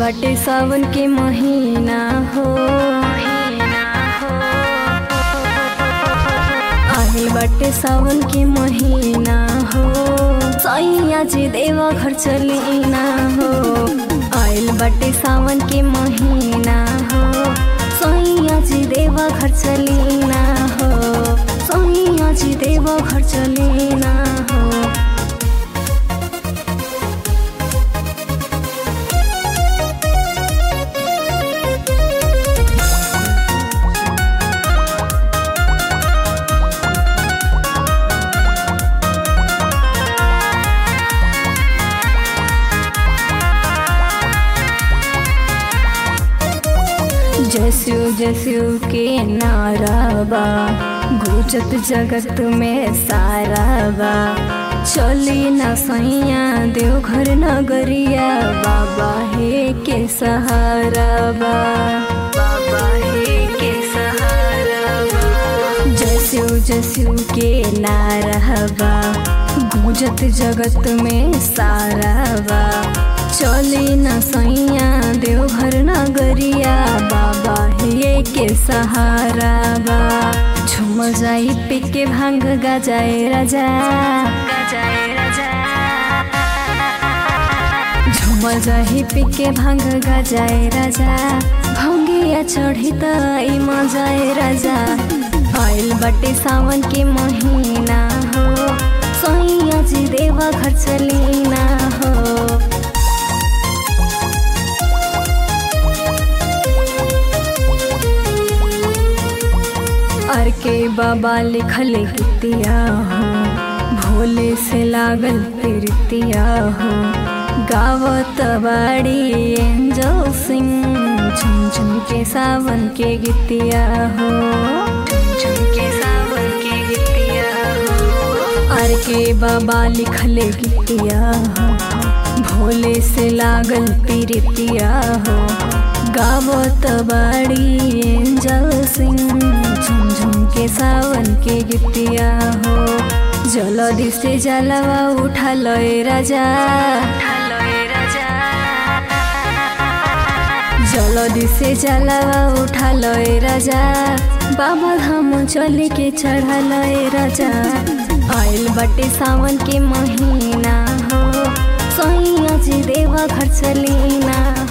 बाटे सावन के महीना हो आइल बाटे सावन के महीना हो सैया जी देवा घर चलीना हो आइल बाटे सावन के महीना हो सैया जी देवा घर चलीना हो सैया जी देवा घर चलीना हो जसु जसु के नाराबा गुजत जगत में साराबा चली न सैया देवघर नगरिया बाबा हे के सहाराबा बाबा हे के सहाराबा जसु जसु के नाराबा गुजत जगत में साराबा चली न सैया देवघर नगरिया बाबा हे के सहारा बा झुम जाई पी के भांग गजाए राजा गजाए राजा झुम जाई पी के भांग गजाए राजा भंगिया चढ़ी त ई मजाए राजा आइल बटे सावन के महीना हो सैया जी देवा घर चलीना हो अर के बाबा लिखल गीतिया हो भोले से लागल प्रीतिया हो गावत बाड़ी एंजल सिंह झुम झुम के सावन के गीतिया हो झुम झुम के सावन के गीतिया हो अर के बाबा लिखल गीतिया हो भोले से लागल प्रीतिया हो गावत बाड़ी एंजल सिंह झुम झुम के सावन के गीतिया हो जलदि से जलवा उठा लय राजा जलदि से जलवा उठा लय राजा बाबा धाम चले के चढ़ा लय राजा आइल बटे सावन के महीना हो सैया जी देवा घर चलीना